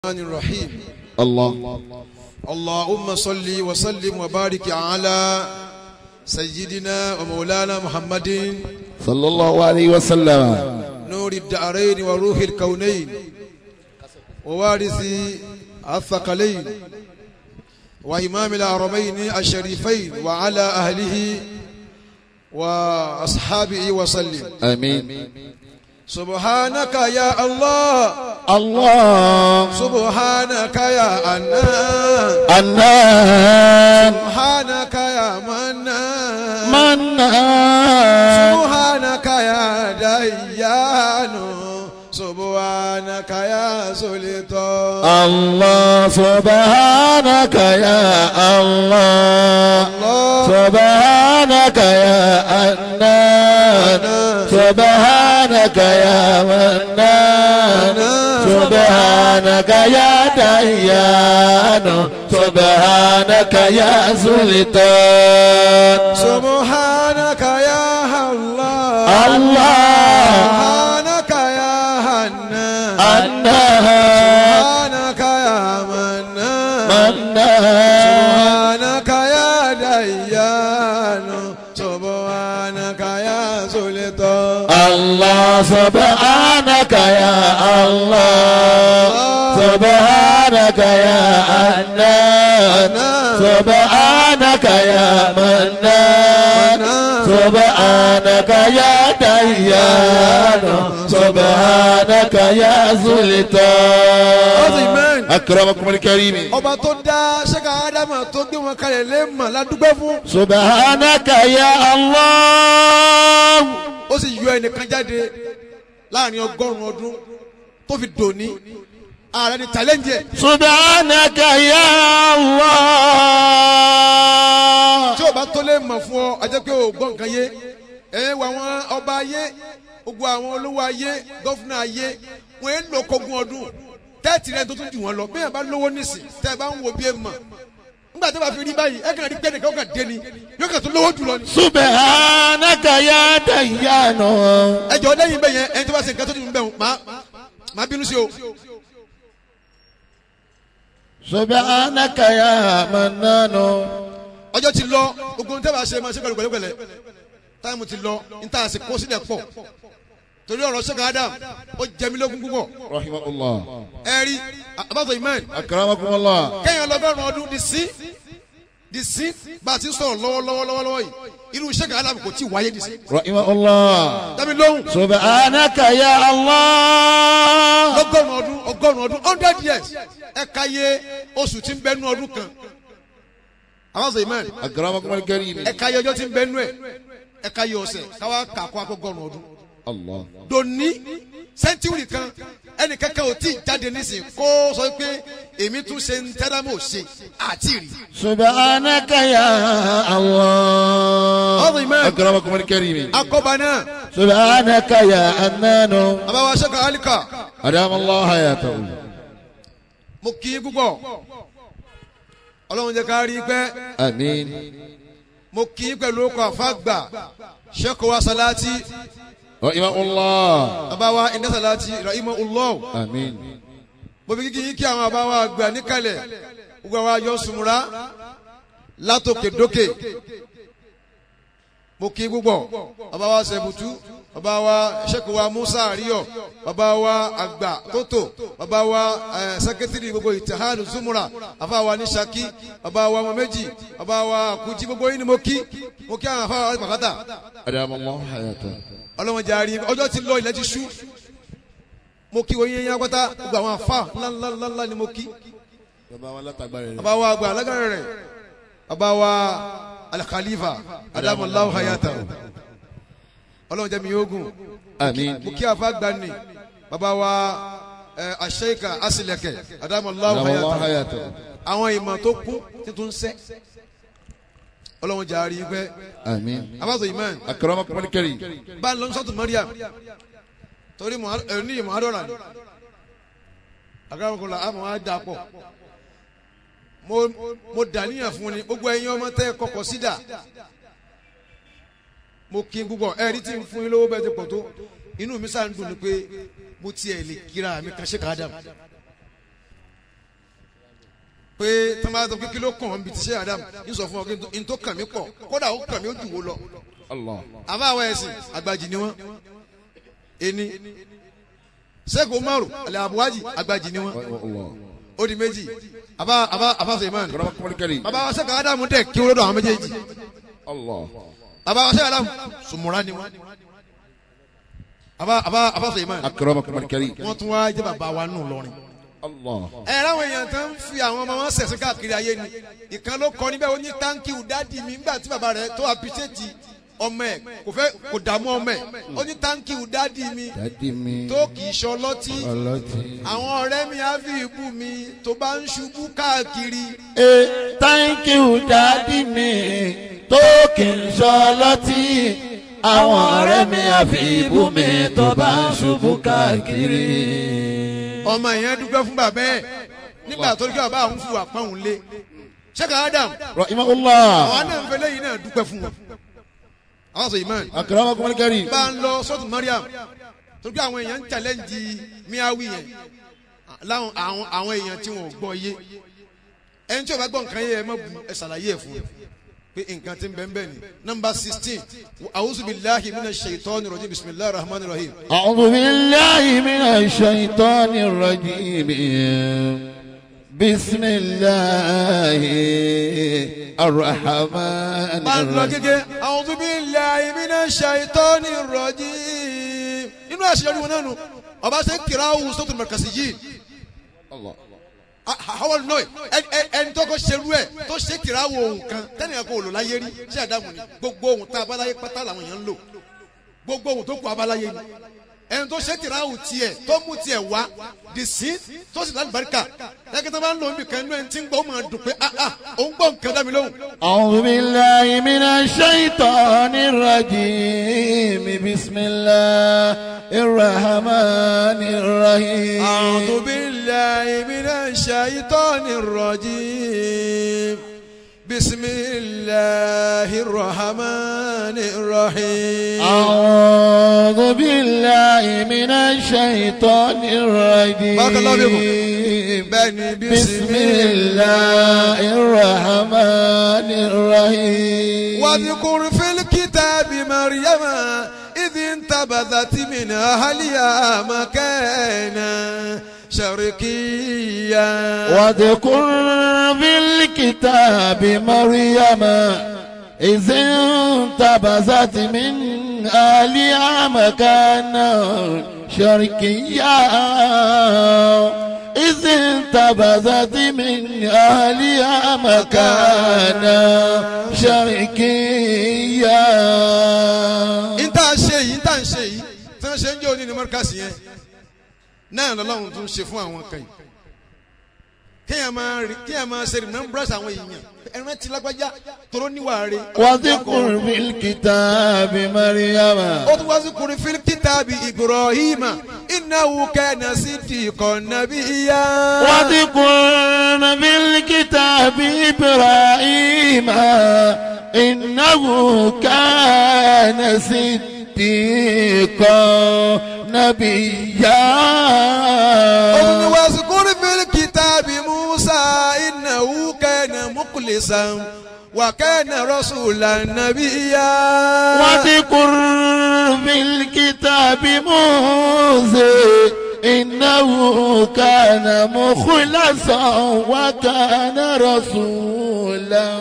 الرحمن الرحيم الله اللهم صل وسلم وبارك على سيدنا ومولانا محمد صلى الله عليه وسلم نور الدارين وروح الكونين ووارث الثقلين وإمام الحرمين الشريفين وعلى أهله وأصحابه وسلم آمين سبحانك يا الله الله سبحانك يا أنان النان سبحانك يا منان منان سبحانك يا ديان سبحانك يا سلطان الله سبحانك يا الله الله سبحانك يا أنان سبحانك يا منان سبحانك يا ديان سبحانك يا سلطان سبحانك يا الله الله سبحانك يا هنان أنان سبحانك يا منان منان سبحانك يا ديان سبحانك يا سلطان الله سبحانك يا الله سبحانك يا أنان سبحانك يا منان سبحانك يا ديان سبحانك يا سلطان أكرمكم الكريم ọba tó dá ṣẹ́ka ádámà tó gbé wọn kalẹ̀ lẹ́mọ̀ ládùúgbẹ́ fún سبحانك يا الله ó sì yọ ẹnìkan jáde láàrin ọgọ́rùn-ún ọdún tó fi dòní ààrẹ ni challenge ẹ̀ سبحانك يا الله tí o bá tó lè mọ̀ fún ọ ajẹ́ pé o gbọ́ nǹkan yé ẹ wọ àwọn ọba ayé gbogbo àwọn olówó ayé gọ́fúnà ayé wọ́n ń lò kógun ọdún tẹ́ẹ̀tì rẹ̀ tó tún jù wọ́n lọ bí yẹn bá lówó nísìn tẹ́ ẹ bá ń wo bí ẹ mọ̀ nígbà tó bá fi rí báyìí ẹ kàn rí pẹ́ẹ́nì kan kàn dé ni yóò kàn tó lówó jù lọ ni. سبحانك يا ديان ẹ jọ lẹ́yìn bẹ́ẹ̀ yẹn ẹni tó bá ṣe nǹkan tó tún bẹ̀ wọ́n máa máa bínú sí o. سبحانك يا منان ọjọ́ ti lọ gbogbo ohun tẹ́ bá ṣe máa ṣe pẹ̀lú pẹ̀lẹ́pẹ̀lẹ́ táìmù ti lọ níta àti kó sílẹ̀ pọ̀ torí ọ̀rọ̀ ṣẹ́ka Adam ó jẹ mí lógún púpọ̀ رحمه الله ẹ rí abáfọ̀ imán أكرمكم الله kẹ́yìn ọlọ́gọ́rùn ọdún di sí di sí bá a ti ń sọ̀rọ̀ lọ́wọ́lọ́wọ́ lọ́wọ́ yìí irú ṣẹ́ka Adam kò tí ì wáyé di sí. رحمه الله dábì lóhùn سبحانك يا الله lọ́gọ́rùn ọdún ọgọ́rùn ọdún hundred years ẹ ka yé oṣù tí ń bẹ́nu ọdún kan abáfọ̀ imán أكرمكم الكريم ẹ ka yé ọjọ́ tí ń bẹ́nu ẹ̀ ẹ ka yé ọ̀sẹ̀ káwá kà kó akọ́gọ́rùn ọdún. الله dòní sẹ́ńtúrì kan ẹnì kankan ò tí ì jáde nísìnyí kó sọ pé èmi tún ṣe ń tẹ́lámọ̀ ṣe àti rí. سبحانك يا الله عظيما. أكرمكم الكريم akọba náà سبحانك يا أنان àbáwá sẹ́ka alika أدام الله حياته mo kì í púpọ̀ ọlọ́run jẹ́ ká rí i pẹ́ آمين mo kì í pẹ̀lú ọkọ̀ àfàgbà sẹ́kọ̀ wa salati رحمه الله àbáwá iná salati rahima ulọ́ آمين mo fi kíkì yín kí àwọn àbáwá àgbà níkàlẹ̀ gbogbo àwọn ayọ̀ sùnmùrà látòkè dókè mo kí púpọ̀ bàbá wa sẹ̀bùtú bàbá wa sẹ́kù wa musa àríyọ̀ bàbá wa àgbà tótó bàbá wa ẹ̀ sẹ́kẹ́tìrì gbogbo ìtìhánù zumura àfa wa ní saki bàbá wa ọmọ méjì bàbá wa kùjí gbogbo yín ni mo kí mo kí àwọn àfa wa pàkátà أدام الله حياته ọlọ́wọ́n jaari ọjọ́ ti lọ ilẹ̀ ti ṣú mo kí wọ́n yín yín apáta gbogbo àwọn àfa ńláńláńlá ni mo kí bàbá wa àgbà alágbára rẹ̀ bàbá wa alkhalifa adamulahu hayata ọlọ́run jẹ́ mi yóò gùn آمين mo kí afa gbani bàbá wa ẹ aṣẹ́ka asilẹ̀kẹ̀ adamulahu أدام الله hayata حياته àwọn ìmọ̀ tó kún títún sẹ́ ọlọ́run jaari pẹ́ آمين abáṣọ imán أكرمكم الكريم bá a lọ sọ́tún mariam torí ẹni yìí muhadọ́ra ni agbábọ́kọ̀lá àmọ́ á dà pọ̀ mo mo dàníyàn fún ni gbogbo ẹ̀yin ọmọ tẹ́ ẹ kọkọ̀ sídà mo kí n púpọ̀ ẹ̀rí tí ń fún yín lówó bẹ́ẹ̀ ti pọ̀ tó inú mi sáà ń dùn ni pé mo tiẹ̀ lè kíra mi kan ṣe ká dàm pé tọ́mọ tó kí ló kàn ọ́n bí ti ṣe Adam ń sọ fún ọ kí n tó kàn mí pọ̀ kódà ó kàn mí ó jù wó lọ Allah. àbá àwọn ẹ̀sìn àgbàjì ni wọ́n ení sẹ́kù umaru alẹ́ abuwaji àgbàjì ni wọ́n Allah. ó di méjì àbá àbá àbá Suleiman Akramakumul karim. bàbá wa sẹ́kù Adamu dẹ̀ kí wọ́n lọ́dọ̀ àwọn méjèèjì Allah. bàbá wa sẹ́kù Adamu sùmùrà ni wọ́n àbá àbá àbá Suleiman Akramakumul karim. wọ́n tún wá jẹ́ bàbá wa nù lọ́rin Allah. ẹ ráwọn èèyàn tó ń fi àwọn ọmọ wọn sẹ̀sìn káàkiri ayé ni ìkan ló kọ níbẹ̀ ó ní táǹkì dádì mi nígbà tí bàbá rẹ̀ tó àpìṣẹ́tì ọmọ ẹ̀ kò fẹ́ kò dààmú ọmọ ẹ̀ ó ní táǹkì dádì mi Dádì mi. tó kì í ṣọlọ́tí Ọlọ́tí. àwọn ọ̀rẹ́ mi á fi ìbú mi tó bá ń ṣubú káàkiri Eh, thank you dádì mi tó kì í sọ lọ́tí. Àwọn ọ̀rẹ́ mi àfi ibú mi tó bá ń ṣubú káàkiri. ọmọ yẹn dúpẹ́ fún bàbá ẹ̀ nígbà tó ní kí bàbá àwọn fún wa pọ́n òun lé ṣẹ́ka Adam Rahimahullah. àwọn náà ń fẹ́ lẹ́yìn náà dúpẹ́ fún wọn àwọn sọ ìmọ̀ Akramakumul karim. bá ń lọ sọ́tún Mariam torí pé àwọn èèyàn ń challenge miawi yẹn láwọn àwọn àwọn èèyàn tí wọn ò gbọ́ yé ẹni tí o bá gbọ́ nǹkan yé ẹ má bu ẹ ṣàlàyé ẹ fún un pé nǹkan tí ń bẹ́ẹ̀ bẹ́ẹ̀ ni nọmba sixteen a'udhu billahi minash shaitani rajim bismillahir rahmanir rahim أعوذ بالله من الشيطان الرجيم بسم الله الرحمن bá ń lọ الرحيم gẹ́gẹ́ a'udhu billahi minash shaitani rajim inú àṣeyọrí wọn náà nù ọba ṣe kíráwù sọ́tún markaziyyin الله àwọn nọ ẹni tó kọ ṣerú ẹ tó ṣe kìráwó ohun kan tẹnìkan kò lò láyé rí ṣé àdàmú ni gbogbo ohun tá abáláyé pátá làwọn èèyàn ń lò gbogbo ohun tó kù abáláyé ni ẹni tó ṣe kìráwó tiẹ̀ tó mú tiẹ̀ wá the sin tó sì lálùbáríkà lẹ́kẹ́tà bá ń lò níbi kan inú ẹni tí ń gbọ́ ó máa dùn pé ah ah òun gbọ́ nǹkan dá mi lóhùn. أعوذ بالله من الشيطان الرجيم بسم الله الرحمن الرحيم أعوذ بالله من الشيطان الرجيم بسم الله الرحمن الرحيم أعوذ بالله من الشيطان الرجيم بارك الله فيكم. بني بسم الله الرحمن الرحيم واذكر في الكتاب مريم إذ انتبذت من أهلها مكانا شرقيا واذكر بالكتاب مريم إذ انتبذت من أهلها مكانا شرقيا إذ انتبذت من أهلها مكانا شرقيا ìta ṣe yìí ìta ń ṣe yìí tí wọ́n ṣe ń jẹ́ òní ní mọ́ríkàsì yẹn náà lọ́lọ́run tún ṣe fún àwọn kan yìí kéèyàn máa rí kéèyàn máa ṣe remembrance àwọn èèyàn ẹran ti lágbájá toró níwà rẹ̀ واذكر بالكتاب مريم ó tún wá sí kùnrin fílíkítàbí Ibrahima innahu kana siddiqan nabiyya. واذكر بالكتاب إبراهيم إنه كان صديقا نبيا ó tún wá sí kùnrin fílíkítàbí Musa innahu kana mukhlisan wa kana rasulan nabiyya. واذكر بالكتاب موسى إنه كان مخلصا وكان رسولا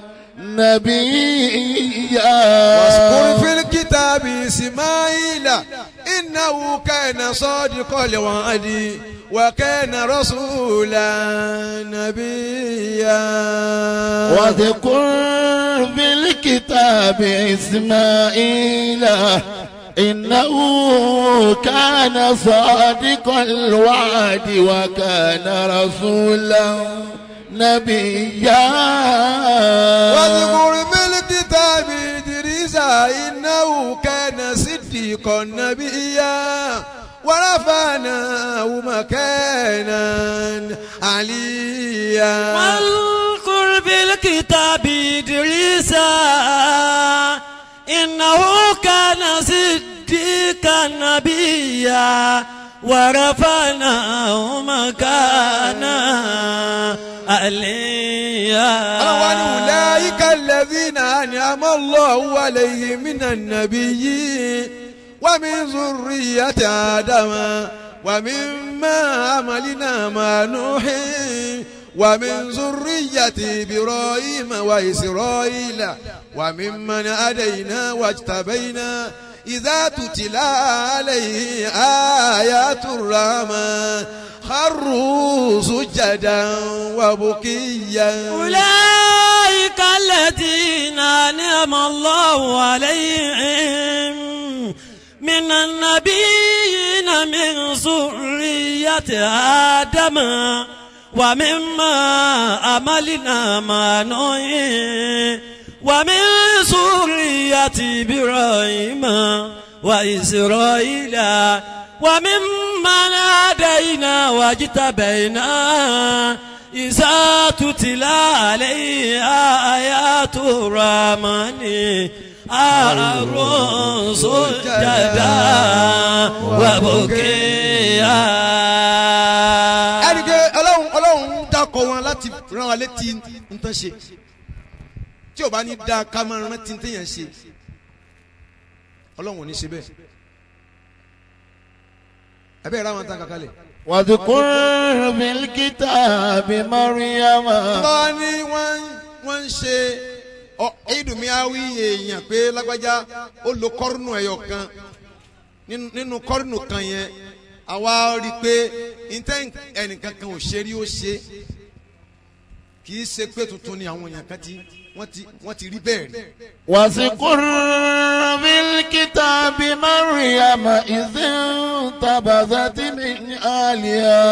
نبيا واذكر في الكتاب إسماعيل إنه كان صادق الوعد وكان رسولا نبيا واذكر بالكتاب إسماعيل إنه كان صادق الوعد وكان رسولا نبيا واذكر في الكتاب إدريس إنه كان صديقا نبيا ورفعناه مكانا عليا واذكر بالكتاب إدريس إنه كان صديقا نبيا ورفعناه مكانا عليا ọlọ́wọ́ ni wùláyíká lẹ́bínà ni a mọ́ lọ́wọ́ àlẹ́yìn mínà nàbí yìí wà mí zùrí àti àdàmà wà mí má àmàlínà mànúhì wà mí zùrí àti bìrọ̀ ìmà wà ìsirọ̀ ìlà wà mí mọ́ni àdàyìnà wà tàbẹ́yìnà. إذا تتلى عليه آيات الرحمن خروا سجدا وبكيا أولئك الذين أنعم الله عليهم من النبيين من ذرية آدم ومما أملنا ما نوح ومن ذرية إبراهيم وإسرائيل وممن هدينا واجتبينا إذا تتلى عليه آيات الرحمن أروا سجدا وبكيا ẹnìkẹ́ ọlọ́run ọlọ́run ń dákọ̀ wọn láti rán wa létí nǹkan ṣe tí o bá ní dáa ká máa rántí téèyàn ṣe ọlọ́run ò ní ṣe bẹ́ẹ̀ ẹ bẹ́ẹ̀ rà wọn tán kankan lẹ̀. واذكر في الكتاب مريم bá ní wọ́n wọ́n ń ṣe ọ ìdùnmíáwí èèyàn pé lágbájá ó lo kọ́rùnù ẹ̀yọ̀ kan nínú- nínú kọ́rùnù kan yẹn àwa rí i pé ntẹ́ ẹnìkan kan ò ṣe rí ó ṣe kì í ṣe pé tuntun ni àwọn èèyàn kan ti wọ́n ti wọ́n ti rí bẹ́ẹ̀ rí. واذكر في الكتاب مريم إذ انتبذت من أهلها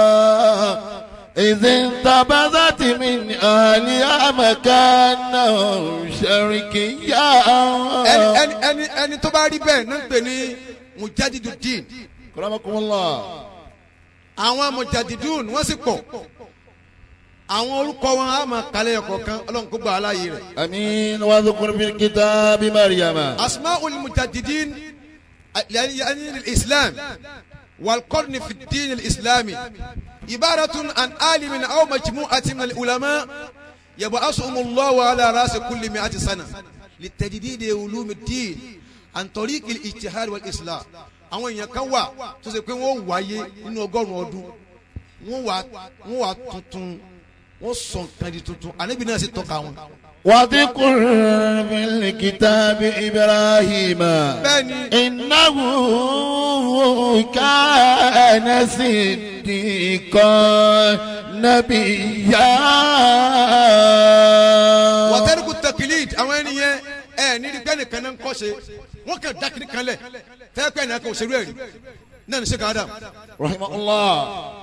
إذ انتبذت من أهلها مكانا شرقيا ẹni ẹni ẹni ẹni tó bá rí bẹ́ẹ̀ náà ń pè ní mujadidudin كرمكم الله àwọn mujadidun wọ́n sì pọ̀ àwọn orúkọ wọn á máa kalẹ̀ ẹ̀kọ́ kan ọlọ́run kó gbà á láàyè rẹ̀. أمين واذكر في الكتاب مريم أسماء المجددين يعني يعني الإسلام والقرن في الدين الإسلامي عبارة عن عالم أو مجموعة من العلماء يبعثهم الله على رأس كل مئة سنة لتجديد علوم الدين عن طريق الاجتهاد والإصلاح àwọn èèyàn kan wà tó ṣe pé wọ́n wáyé nínú ọgọ́rùn-ún ọdún wọ́n wà wọ́n wà tuntun wọ́n sọ nǹkan di tuntun ànábì náà sì tọ́ka wọn. واذكر في الكتاب إبراهيم bẹ́ẹ̀ni إنه كان صديقا نبيا wàtẹ́rùkù tẹkilid àwọn ẹni yẹn ẹ níbi pẹ́ nìkan náà ń kọ́ ṣe wọ́n kàn dákìrí kan lẹ̀ tẹ́ pẹ́ nìkan kò ṣerú ẹ̀ rí náà ní sèkà adam رحمه الله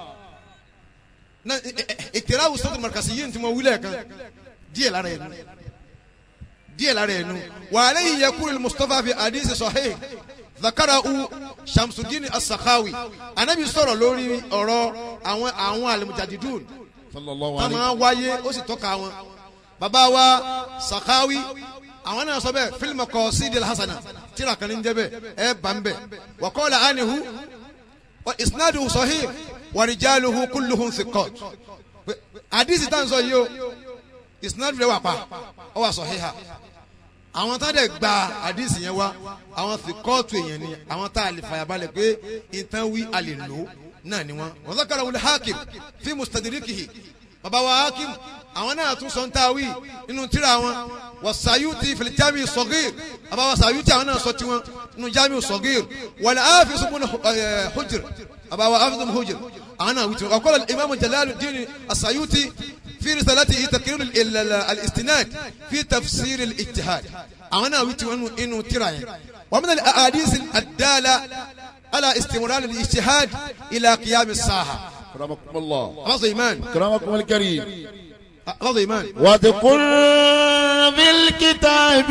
náà ìkìlá wùsọ́tò mọ̀rọ̀kàsí yìí tí mo wílẹ̀ kan díẹ̀ lára ẹ̀ nu díẹ̀ lára ẹ̀ nu wàhálà yìí yẹ kúrò mustapha fi hadith sahih zakara u shamsuddin as-sakhawi anabi sọ̀rọ̀ lórí ọ̀rọ̀ àwọn àwọn alimujadidun صلى الله tá عليه máa wáyé ó sì tọ́ka wọn. bàbá wa sakawi àwọn náà sọ bẹ́ẹ̀ fílmù kọ sídìí hasana tíra kan ní jẹ́ bẹ́ẹ̀ ẹ bá ń bẹ̀ wà kọ́lá anihu wa isnadu sahih wa rijaluhu kulluhum thiqat. àdìsí tá à ń sọ yìí o isnadu rẹ̀ wà pa ọ wà sahiha àwọn tá a dẹ̀ gba àdìsí yẹn wá àwọn thiqatu èèyàn ni àwọn tá a lè fàyàbalẹ̀ pé ìtàn wí a lè lò ó náà ni wọn. wa zakara wul hakim fi mustadrikihi baba wa hakim àwọn náà tún sọ ń ta wí nínú tíra wọn wa sayuti fil jami sọgír baba wa sayuti àwọn náà sọ tiwọn nínú jami sọgír wal hafiz ibn eh, hujr baba wa hafiz ibn hujr àwọn náà wí tiwọn. wa qala imam jalaluddin as-sayuti في رسالته تقرير ال- ال- ال- الاستناد في تفسير الاجتهاد أنا ويت إنه إنه تراي ومن الأحاديث الدالة على استمرار الاجتهاد إلى قيام الساعة كرمكم الله رضي إيمان كرمكم الكريم رضي إيمان واذكر في الكتاب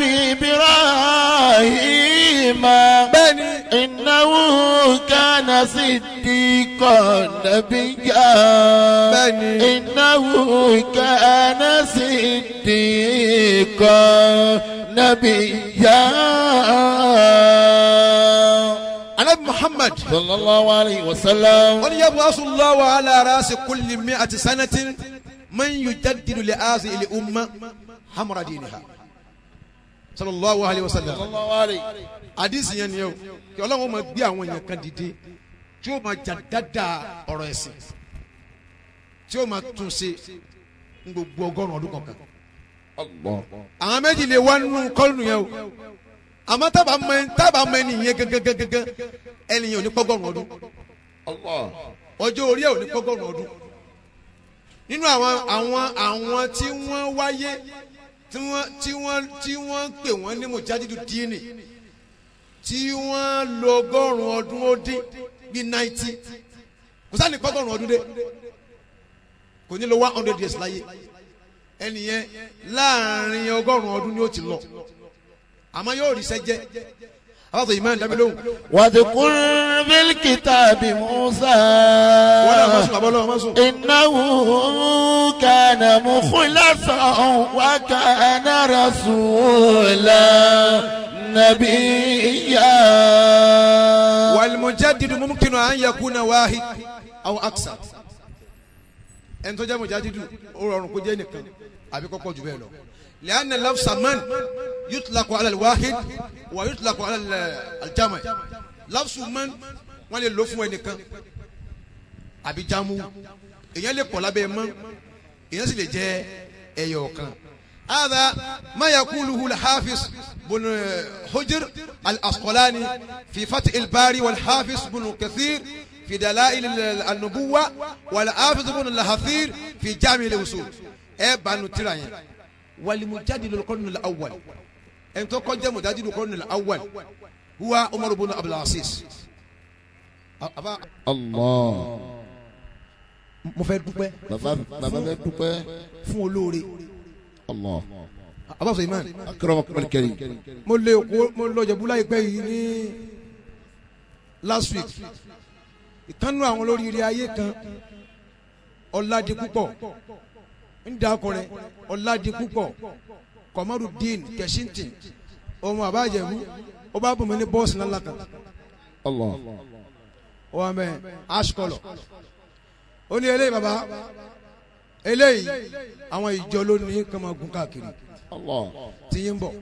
إبراهيم بني إنه كان صديقا نبيا بني إنه كان صديقا نبيا أنا محمد صلى الله عليه وسلم قال يبعث الله على رأس كل مئة سنة man yujaddidu li azi ili umma hamra diniha sallallahu alayhi wa sallam sallallahu alayhi. hadisi yẹn ni o kí ọlọ́run máa gbé àwọn èèyàn kan dìde tí ó máa jà dáadáa ọ̀rọ̀ ẹ̀sìn tí ó máa tún ṣe ní gbogbo ọgọ́rùn-ún ọdún kọ̀ọ̀kan Allah. àwọn méjì lè wá nínú kọ́ọ̀nù yẹn o àmọ́ tábà mọ ẹni tábà mọ ẹni yẹn gẹ́gẹ́gẹ́gẹ́ ẹni yẹn ò ní pọ́gọ́rùn ọdún Allah. ọjọ́ orí ẹ̀ ò ní pọ́gọ́rùn ọdún nínú àwọn àwọn àwọn tí wọ́n wáyé tí wọ́n tí wọ́n tí wọ́n ń pè wọ́n ní mujadidu díìnì tí wọ́n lo ọgọ́rùn ọdún ó dín bíi náìtì kò sáà ní pọ́gọ́rùn ọdún dé kò ní lo one hundred years láyé ẹni yẹn láàrin ọgọ́rùn ọdún ni ó ti lọ àmọ́ yóò rí sẹ́jẹ́ abáṣọ yìí máa ń dábí lóhùn واذكر في الكتاب موسى wọ́n náà má sùn àbọ̀ lọ́wọ́ má sùn. إنه كان مخلصا وكان رسولا نبيا والمجدد ممكن أن يكون واحد أو أكثر ẹni tó jẹ́ mujadidu ó rọrùn kó jẹ́ nìkan àbí kọ́kọ́ jù bẹ́ẹ̀ lọ. لأن لفظ من يطلق على الواحد ويطلق على الجمع لفظ من wọ́n lè lò fún ẹnìkan àbí jamu èèyàn lè pọ̀ lábẹ́ mọ́ èèyàn sì lè jẹ́ ẹyọ kan. هذا ما يقوله الحافظ بن حجر الأسقلاني في فتح الباري والحافظ بن كثير في دلائل النبوة والحافظ بن الهثير في جامع الأصول إيه نترى والمجادل القرن الأول أنت قد مجادل القرن الأول هو عمر بن عبد العزيز أبا الله mo fẹ́ dúpẹ́ bàbá bàbá bẹ dúpẹ́ fún olóore Allah abáfẹ́ imán akramakum al-karim mo lè kó mo lọ jẹ̀bú láìpẹ́ yìí ní last week ìkànnù àwọn olóríire ayé kan ọ̀làdì púpọ̀ ń da ọkùnrin ọ̀làdì púpọ̀ Kọ̀mọ́rùdín Kẹ̀síntìn ọmọ àbájẹ̀bú ó bá bùnmi ní bọ́ọ̀sì ńlá kan Allah ó wà mẹ́ ash colour ó ní eléyìí bàbá eléyìí àwọn ìjọ ló ní kàn máa gun káàkiri Allah tí yín bọ̀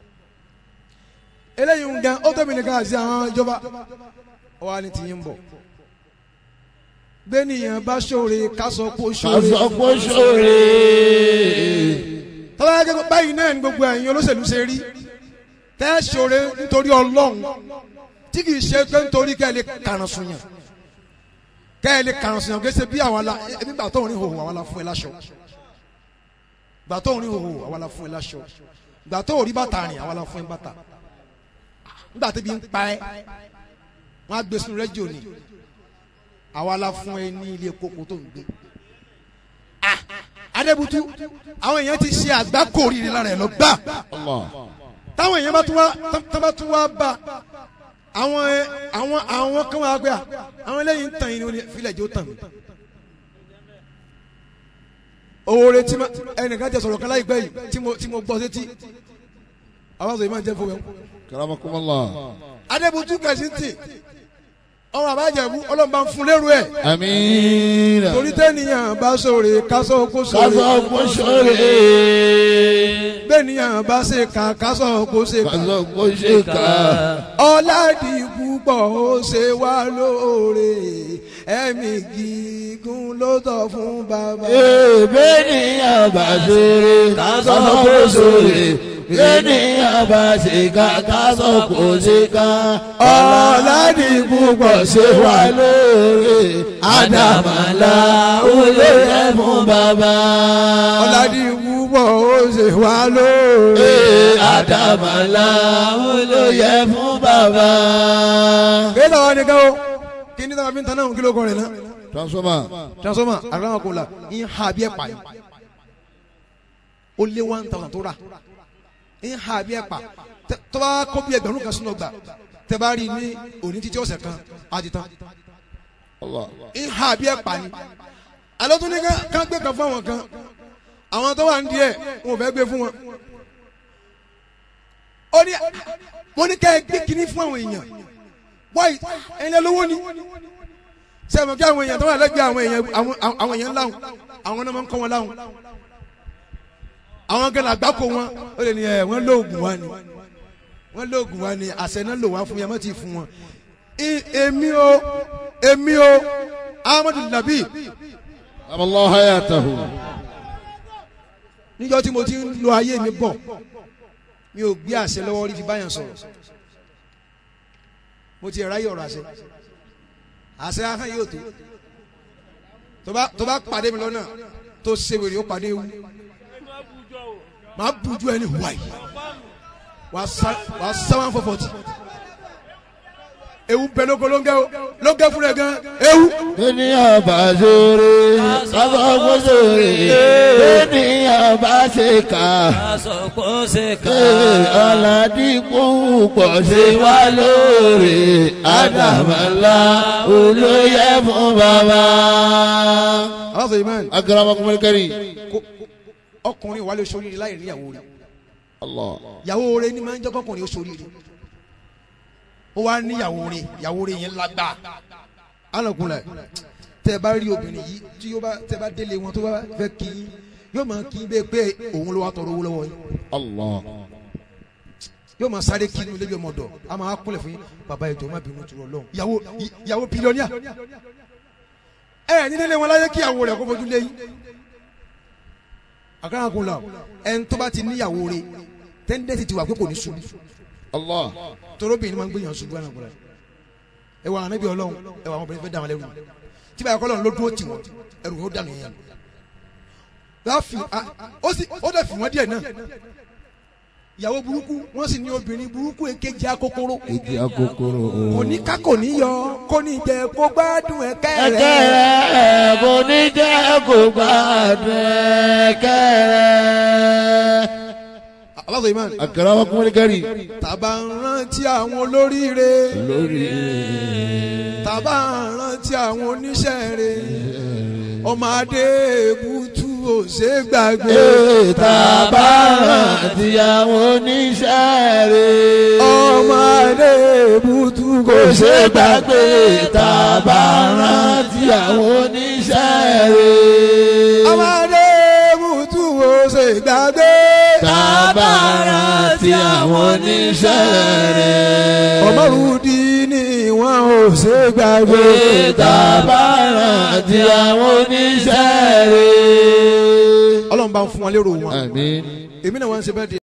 eléyìí ń gan ó tóbi nìkan àti àwọn ìjọba ó wà ní tí yín bọ̀ bẹ́ẹ̀nìyàn bá ṣòre ká sọ pé ó ṣòre kásọ̀kò ṣòre tọ́lá gẹ́gẹ́ báyìí náà ní gbogbo ẹ̀yin olóṣèlú ṣe rí tẹ́ ṣòre nítorí ọlọ́run tí kì í ṣe pé nítorí kẹ́ ẹ lè kàràn sùn yàn kẹ́ ẹ lè kàràn sùn yàn kí ẹ ṣe bí àwọn ala ẹbí gbà tó ń rí hòhò àwọn ala fún ẹ láṣọ gbà tó ń rí hòhò àwọn ala fún ẹ láṣọ gbà tó rí bàtà rìn àwọn ala fún ẹ bàtà nígbà tí bí ń pa ẹ wọn á gbé sínú rẹ́díò ni àwa la fún ẹ ní ilé kókó tó ń gbé Ah, adébútú àwọn èèyàn ti ṣe àgbákò rírì lára ẹ lọ gbà Allah táwọn èèyàn bá tún wá tán bá tún wá bá àwọn ẹ àwọn àwọn kan wá gbé à àwọn eléyìí ń tàn yín ní filẹ̀ jẹ́ ó tàn mí. oore tí ma ẹnìkan jẹ sọ̀rọ̀ kan láìpẹ́ yìí tí mo tí mo gbọ́ sétí àwọn sọ̀rọ̀ yìí máa ń jẹ́ fún mi. karamakum Allah adébútú kẹsìntì ọmọ àbájẹ̀bú ọlọ́mọba ń fún lérò ẹ̀ amiina torí tẹ́nìyàn bá sòrè kásọ̀ kó sòrè kásọ̀kò ṣòre bẹ́ẹ̀nìyàn bá ṣe kà kásọ̀ kó ṣe kà kásọ̀kò ṣèkà ọ̀làdì púpọ̀ ó ṣe wá lóore ẹ̀mí gígùn ló tọ́ fún bàbá. èèbéènìyàn bá ṣeré kásọ̀kò ṣòre ènìyàn bá ṣèkà kásọ̀kò ṣèkà ọ̀làdì púpọ̀ ṣe wà lóore àdàmàlà olóyè fún bàbá. ọ̀làdì púpọ̀ ó ṣe wá lóore. Ee, àdàmàlà olóyè fún bàbá. kéde àwọn nìkan o kí ní sábà fi ń tan náà kí ló kọ rẹ̀ náà. transformer transformer àgbàwọn kò la ń ha bí ẹ pa yìí ó lé one thousand tó rà ń ha bí ẹ pa Tẹ- tó bá kó bí ẹgbẹ̀rún kan sínú ọgbà tẹ bá rí i ní òní títí ọ̀sẹ̀ kan á ti tán Allah ń ha bí ẹ pa ni alẹ́ tó ní ká ká gbé kan fún àwọn kan àwọn tó wà ń díẹ̀ wọn ò fẹ́ gbé fún wọn ó ní mo ní ká ẹ gbé kinní fún àwọn èèyàn wáyé ẹ̀yin lẹ lówó ni sẹ́mi kí àwọn èèyàn tó wà lẹ́gbẹ̀ẹ́ àwọn èèyàn àwọn àwọn èèyàn láwọn àwọn náà máa ń kọ́ wọn láwọn àwọn gẹ́gẹ́ àgbákò wọn ó lè ní ẹ̀ wọ́n lóògùn wa ni wọ́n lóògùn wa ni àṣẹ náà lò wá fún yẹn mọ́ ti fún wọn. I- èmi o èmi o Ahmadu Nabi Allah hayatahu. níjọ́ tí mo ti ń lo ayé mi bọ̀ mi ò gbé àṣẹ lọ́wọ́ rí fi báyàn sọ̀rọ̀ mo ti ráyè ọ̀rọ̀ àṣẹ àṣẹ ahọ́n yóò tó tó bá tó bá pàdé mi lọ́nà tó ṣe wèrè ó pàdé ewu màá bujú ẹni wáyé wàá sá wàá sá wọn fọfọtì ewu bẹ lóko ló ń gẹ o ló ń gẹ fún rẹ gan ewu. Bẹ́ẹ̀niyàn bá ṣeré, kábọ̀ kó ṣeré. Bẹ́ẹ̀niyàn bá ṣe kà. Àsọ̀kò ṣe ká. Ọ̀làdìpọ̀ pọ̀ ṣe wá lóore. Àdàmọ́lá olóyè fún bàbá. aláṣọ yìí mẹ́rin Akramakumul karim. ọkùnrin wà lè sóríire láì rí ìyàwó rẹ Allah. ìyàwó rẹ ni máa ń jẹ́ kọkùnrin ó sóríire ó wá ní ìyàwó rẹ ìyàwó rẹ yẹn lágbá alọkùnrin tẹ ẹ bá rí obìnrin yìí tí yóò bá tẹ ẹ bá délé wọn tó bá fẹ́ kí yín yóò máa kí yín bẹ́ẹ̀ pé òun ló wá tọrọ owó lọ́wọ́ yín Allah. yóò máa sáré kí inú ilé bí ọmọ ọ̀dọ̀ a máa kúnlẹ̀ fún yín bàbá ìjọ má bínú tó lọ ìyàwó ìyàwó bílíọ̀nìà ẹ ẹ nílé wọn láyé kí ìyàwó rẹ kó fojú lé yín àkàrà kún la ẹni tó bá ti níyàwó rẹ tẹ́ndẹ́sì ti wà pé kò ní ṣubú Allah. torobìnrin máa ń gbìyànjú ṣubú ẹ̀nà kúrẹ́ ẹ wà ànábì ọlọ́run ẹ wà àwọn obìnrin fẹ́ dà wọn lẹ́rù tí báyìí kọ́ lọ́run ló dúró tì wọ́n ẹrù yóò dànù yẹn láfi a- ó sì ó dẹ̀ fi wọ́n díẹ̀ náà ìyàwó burúkú wọ́n sì ní obìnrin burúkú èkejì akókóró Ìdí akókòrò. kò ní ká kò ní yọ kò ní jẹ kó gbádùn ẹ̀kẹ́ Ẹ̀kẹ́ rẹ̀ rẹ̀ kò ní jẹ́ kó gbádùn ẹ̀kẹ́ rẹ̀. aláṣọ ìmọ̀ Akramakumul karim. tàbá ń rántí àwọn olóríire Lórí tàbá ń rántí àwọn oníṣẹ́ rẹ̀ ọmọ adé èbútú ò ṣe é gbàgbé Tàbárà tí àwọn oníṣẹ́ rẹ̀. ọmọ adé èbútú Kò ṣe gbàgbé tàbárà tí àwọn oníṣẹ́ rẹ̀. ọmọ adé èbútú ò ṣe é gbàgbé Tàbárà tí àwọn oníṣẹ́ rẹ̀. ọmọ rúdi ni wọn ò ṣe é gbàgbé Tàbárà tí àwọn oníṣẹ́ rẹ̀. ọlọ́run bá ń fún wọn lérò wọn Àmín. èmi náà wọ́n ń ṣe bẹ́ẹ̀ di